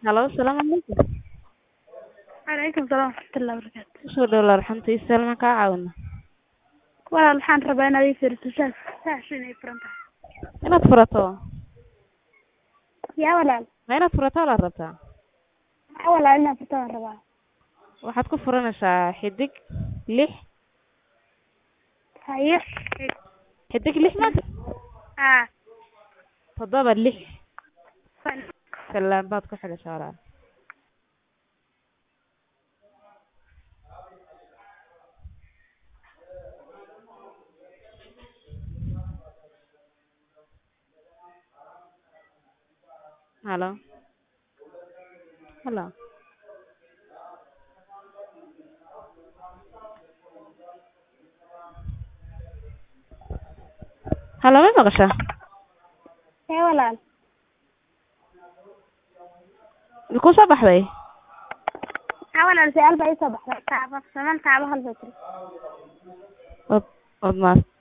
Halo, asalaamu calaykum. Calaykum salaam waraxmatullahi wabarakaatu. Kusoo dhawaad raxmatiisa Salma kaa caawina. Walaal waxaan rabaa inaad ii fiiriso saas saas inay furan tahay. Inaad furato. Yaa walaal. Ma inaad furato la rabtaa? Yaa walaal inaad furto waan rabaa. Waxaad ku furanaysaa xidig lix Haye. xidig lix ma Haa. toddoba lix Fal. salaan baad ku xidhaysaa walaal. Halo. Halo. Halo, ma maqashaa? Yaa walaal. Ma ku soo baxday? Yaa walaal su'aal baa ii soo baxday. Taabo, saman taabo hal bay tiri. Od, od maas.